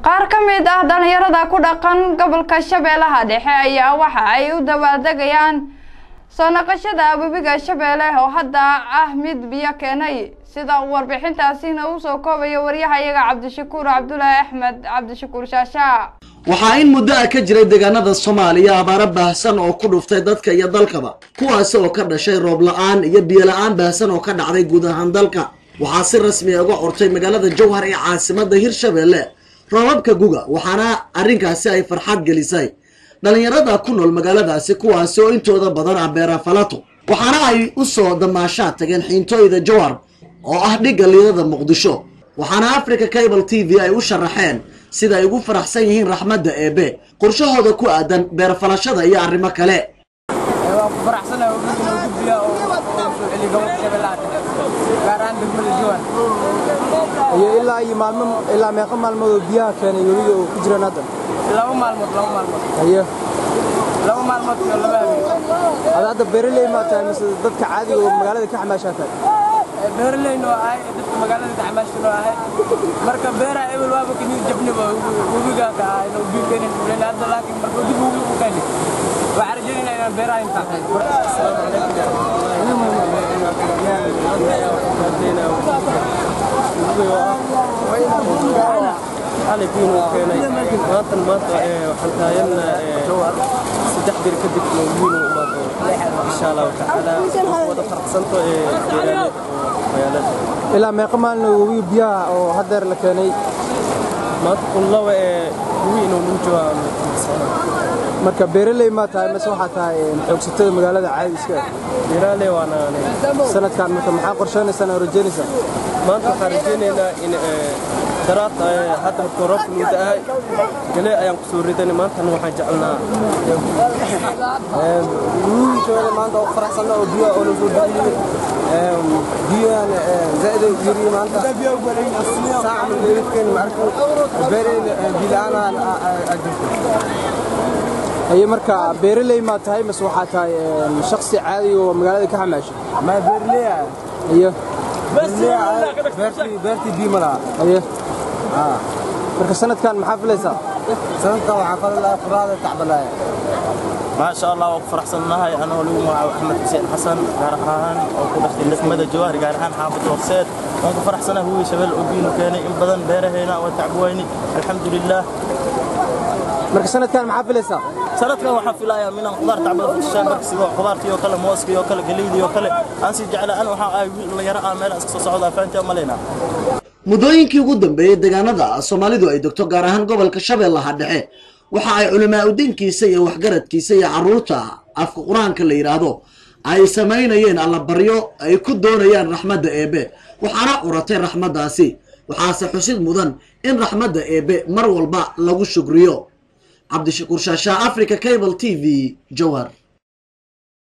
qaar ka mid ah dhalinyarada ku dhaqan gobolka shabeellaha dhexe ayaa waxa ay u dabaaldegayaan soo naqashada webiga shabeelle oo hadda ah mid biyo keenay sida uu warbixintaasina uu soo koobayo waryahayaga cabdishakuur cabdulaahi axmed cabdishakuur shaasha waxaa in muddo ah ka jiray deegaanada soomaaliya abaaro baahsan oo ku dhuftay dadka iyo dalkaba kuwaasi oo ka dhashay roob la-aan iyo biyo la-aan baahsan oo ka dhacday guud ahaan dalka waxaa si rasmi a uga cortay magaalada jowhar ee caasimada hirshabeelle roobabka guga waxaana arrinkaasi ay farxad gelisay dhalinyarada ku nool magaaladaasi kuwaasi oo intooda badan ah beera falato waxaana ay u soo damaashaa tageen xiintooyda jowhar oo ah dhigga liidada muqdisho waxaana africa cable t v ay u sharaxeen sida ay ugu faraxsan yihiin raxmadda eebe qorshahooda ku aadan beerfalashada iyo arrimo kale waan ku faraxsanahay webiga inuu gudbiya oo soo celiyo gobolka shabeellaha dhexe gaar ahaan degmada jowhar iyo ilaa iyo maalmo ilaa meeqa maalmood oo biyaha keenay webiga oo ku jiraan hadda laba maalmood laba maalmood haye laba maalmood iyo laba habeen ada hadda beeraley maa tahay mise dadka caadiga oo magaalada ka xamaashaa tahay beeraleyna oo ahay dadka magaalada dacmaashkana oo ahay marka beeraha ebel waaba kanii jabniba webiga ka ahay inuu biyo keenin ulen hadda laakiin marka dib webiga u keeni waxaan rajaynayna inaan beeraha intaa xalaykiin uu keenay maantan maanta waxaan taagana saddex bir kadib wiin uu imaado insha allahu tacaala wada farqsanto ee beeraaleyda oo magaalada ilaa meeqa maalin oo webiga biyaha oo haddeer la keenay maanta kunlaba ee wiin inuu nagu jawaabo marka beeraley maa tahay mise waxaa tahay xoogsatada magaalada caadiska ah beeraaley waana aniga sanadkan marka maxaa qorsheynaysaa oo rajaynaysaa maanta waxaan rajaynaynaa in daraad hadda markuu roobka nuuda ahay galee ayaan ku soo ridanay maantana waxaan jecelnaa wiilkooda maanta oo faraxsanna oo biyaha oo lasoo bixiyey biyahan zaa'id ay yiri maanta saaca min dheerifkeen marka beereen bilaanaan ajirto aye marka beeraley maa tahay mise waxaa tahay shaksi caadi oo magaalada ka xamaasha ma beerleya ayo beertii beertii biyo ma laha aye marka sanadkan maxaa filaysaa sanadkan waxaan fali lahaa quraada tacbalaaya maasha allah waa ku faraxsannahay anoo lagu magacaabo axmed xuseen xasan gaar ahaan oo ku dhashtay degmada jawaar gaar ahaan xaafadda horseed waan ku faraxsanahay huwi shabeel oo biinu keenay in badan beeraheena waa tacbuwayni alxamdulilah marka sanadkan maxaa filaysaa sanadkan waxaan filayaa minaan qudaar tacbada futushaan markasigo qudaartii oo kale mooskii oo kale galeydii oo kale aan sii jeclaa an waxaa ahay wiil dhalinyaro ah meelaan iska soo socda afaantii malaynaa muddooyinkii ugu dambeeyey deegaanada soomaalidu ay degto gaar ahaan gobolka shabeellaha dhexe waxa ay culimaa udiinkiisa iyo waxgaradkiisa iyo carruurta afka qur-aanka la yidhaahdo ay samaynayeen allabaryo ay ku doonayaan raxmadda eebe waxaana curatay raxmaddaasi waxaase xusid mudan in raxmadda eebe mar walba lagu shugriyo cabdishakuur shaashaa africa cable t v jowhar